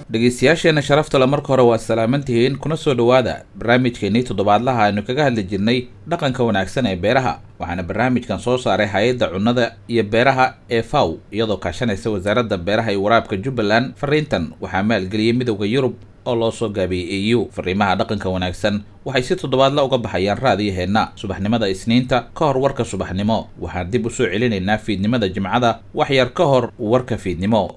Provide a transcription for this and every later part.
dhegeystayaasheena sharafta le marka hore waa salaamantihiin kuna soo dhowaada barnaamijkeenii toddobaadlaha aynu kaga hadli jirnay dhaqanka wanaagsan ee beeraha waxaana barnaamijkan soo saaray hay-adda cunnada iyo beeraha ee faw iyadoo kaashanaysa wasaaradda beeraha iyo waraabka jubbaland fariintan waxaa maalgeliyey midowda yurub oo loo soo gaabiyey e u fariimaha dhaqanka wanaagsan waxay si toddobaadla uga baxayaan raadiyaheenna subaxnimada isniinta ka hor warka subaxnimo waxaan dib u soo celinaynaa fiidnimada jimcada wax yar ka hor warka fiidnimo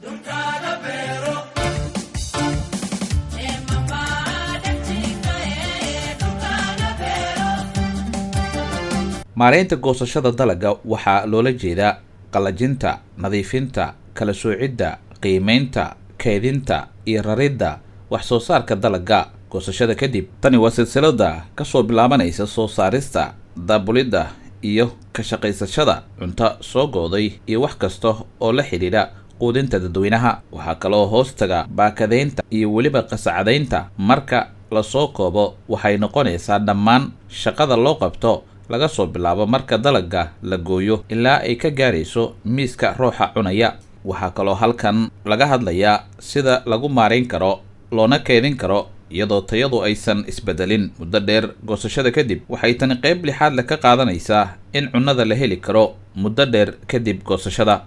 maaraynta goosashada dalagga waxaa loola jeedaa qallajinta nadiifinta kala soocidda qiimaynta keedinta iyo raridda wax soo saarka dalagga goosashada kadib tani waa silsilada ka soo bilaabanaysa soo saarista daabulidda iyo ka shaqaysashada cunto soo gooday iyo wax kasta oo la xidhiidha quudinta dadweynaha waxaa kaloo hoos taga baakadaynta iyo weliba qasacadaynta marka lasoo koobo waxay noqonaysaa dhammaan shaqada loo qabto laga soo bilaabo marka dalagga la gooyo ilaa ay ka gaarayso miiska ruuxa cunaya waxaa kaloo halkan laga hadlayaa sida lagu maarayn karo loona keedin karo iyadoo tayadu aysan isbedelin muddo dheer goosashada kadib waxay tani qayb lixaad le ka qaadanaysaa in cunnada la heli karo muddo dheer kadib goosashada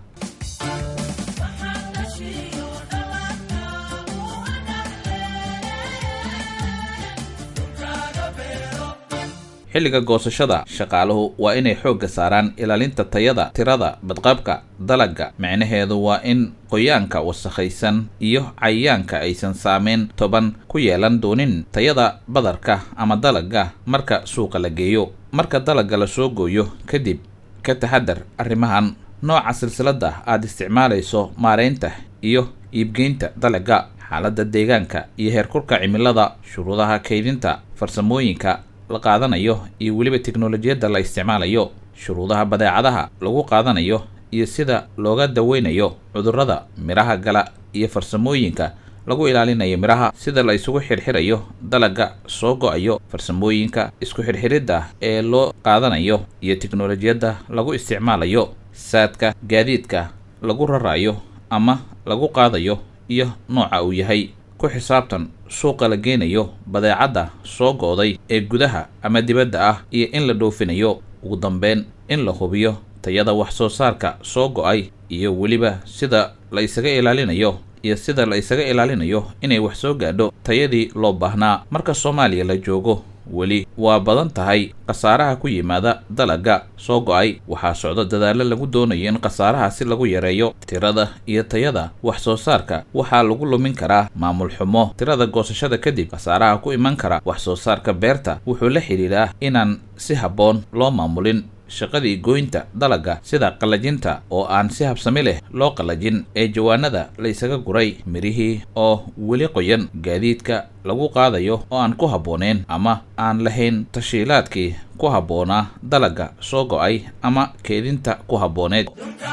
xilliga goosashada shaqaaluhu waa inay xoogga saaraan ilaalinta tayada tirada badqabka dalagga micnaheedu waa in qoyaanka wasakhaysan iyo cayayaanka aysan saameyn toban ku yeelan doonin tayada badarka ama dalagga marka suuqa la geeyo marka dalagga la soo gooyo kadib ka taxadar arrimahan nooca silsiladda aad isticmaalayso maaraynta iyo iibgeynta dalagga xaaladda deegaanka iyo heerkurka cimilada shuruudaha kaydinta farsamooyinka la qaadanayo iyo weliba teknolojiyadda la isticmaalayo shuruudaha badeecadaha lagu qaadanayo iyo sida looga daweynayo cudurrada midhaha gala iyo farsamooyinka lagu ilaalinayo midhaha sida la isugu xirxirayo dalagga soo go-ayo farsamooyinka isku xirxiridda ee loo qaadanayo iyo teknolojiyadda lagu isticmaalayo saadka gaadiidka lagu rarayo ama lagu qaadayo iyo nooca uu yahay ku xisaabtan suuqa la geenayo badeecadda soo gooday ee gudaha ama dibadda ah iyo in la dhoofinayo ugu dambeyn in la hubiyo tayada wax soo saarka soo go-ay iyo weliba sida la isaga ilaalinayo iyo sida la isaga ilaalinayo inay wax soo gaadho tayadii loo baahnaa marka soomaaliya la joogo weli waa badan tahay khasaaraha ku yimaada dalagga soo go-ay waxaa socdo dadaallo lagu doonayo in khasaaraha si lagu yareeyo tirada iyo tayada wax soo saarka waxaa lagu lumin karaa maamul xumo tirada goosashada kadib khasaaraha ku iman kara wax soo saarka beerta wuxuu la xidhiidhaa inaan si habboon loo maamulin shaqadii gooynta dalagga sida qallajinta oo aan si habsami leh loo qallajin ee jawaanada la ysaga guray midhihii oo weli qoyan gaadiidka lagu qaadayo oo aan ku habbooneyn ama aan lahayn tashiilaadkii ku habboonaa dalagga soo go-ay ama keedinta ku habbooneed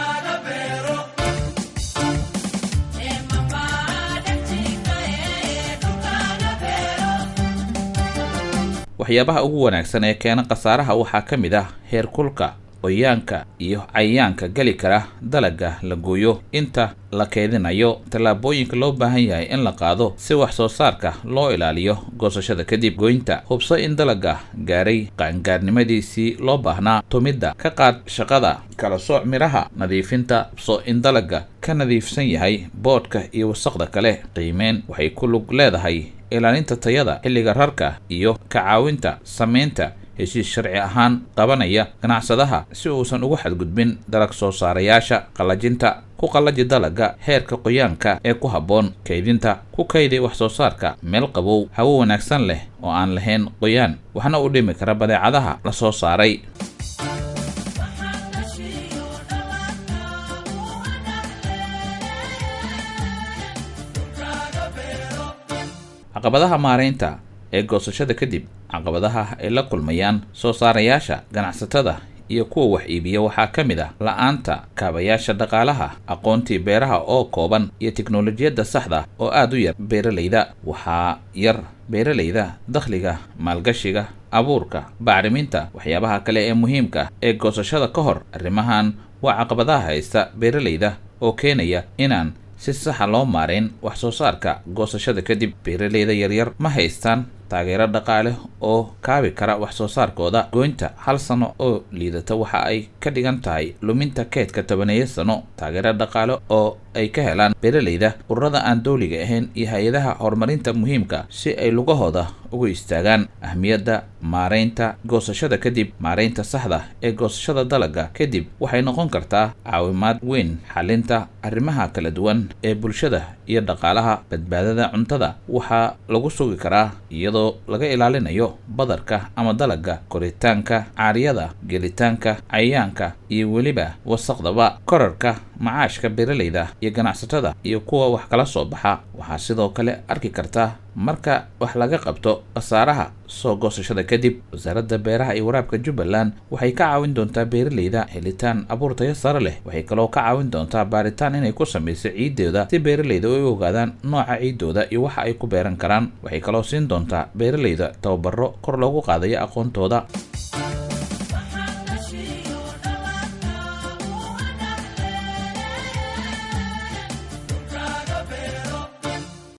waxyaabaha ugu wanaagsan ee keena khasaaraha waxaa ka mid ah heerkulka qoyaanka iyo cayayaanka geli kara dalagga la gooyo inta la keedinayo tallaabooyinka loo baahan yahay in la qaado si wax soo saarka loo ilaaliyo goosashada kadib goynta hubso in dalagga gaaray qaangaarnimadiisii loo baahnaa tumidda ka qaad shaqada kala sooc midhaha nadiifinta hubso in dalagga ka nadiifsan yahay boodhka iyo wasaqda kale qiimeyn waxay ku lug leedahay ilaalinta tayada xilliga rarka iyo ka caawinta samaynta heshiis sharci ahaan qabanaya ganacsadaha si uusan ugu xadgudbin dalag soo saarayaasha qallajinta ku qallaji dalagga heerka qoyaanka ee ku habboon kaydinta ku kaydi wax soo saarka meel qabow hawo wanaagsan leh oo aan lahayn qoyaan waxna u dhimi kara badeecadaha la soo saaray caqabadaha maaraynta ee goosashada kadib caqabadaha ay la kulmayaan soo saarayaasha ganacsatada iyo kuwa wax iibiya waxaa ka mid ah la-aanta kaabayaasha dhaqaalaha aqoontii beeraha oo kooban iyo teknolojiyadda saxda oo aada u yar beeralayda waxaa yar beeralayda dakhliga maalgashiga abuurka bacriminta waxyaabaha kale ee muhiimka ee goosashada ka hor arrimahan waa caqabadaha haysta beeralayda oo keenaya inaan si saxa loo maarayn wax soo saarka goosashada kadib beeraleyda yaryar ma haystaan taageero dhaqaale oo kaabi kara wax soo saarkooda goynta hal sano oo liidata waxa ay ka dhigan tahay luminta keedka tobaneeya sano taageero dhaqaale oo ay ka helaan beeraleyda ururada aan dowliga ahayn iyo hay-adaha horumarinta muhiimka si ay lugahooda ugu istaagaan ahmiyadda maaraynta goosashada kadib maaraynta saxda ee goosashada dalagga kadib waxay noqon kartaa caawimaad weyn xalinta arrimaha kala duwan ee bulshada iyo dhaqaalaha badbaadada cuntada waxaa lagu sugi karaa iyadoo laga ilaalinayo badarka ama dalagga koritaanka caariyada gelitaanka cayayaanka iyo weliba wasaqdaba korarka macaashka beeraleyda iyo ganacsatada iyo kuwa wax kala soo baxa waxaa sidoo kale arki kartaa marka wax laga qabto khasaaraha soo goosashada kadib wasaaradda beeraha iyo waraabka jubbaland waxay ka caawin doontaa beeraleyda helitaan abuur tayo sare leh waxay kaloo ka caawin doontaa baaritaan inay ku samayso ciiddooda si beeraleyda ay u ogaadaan nooca ciiddooda iyo waxa ay ku beeran karaan waxay kaloo siin doontaa beeraleyda tababaro kor loogu qaadayo aqoontooda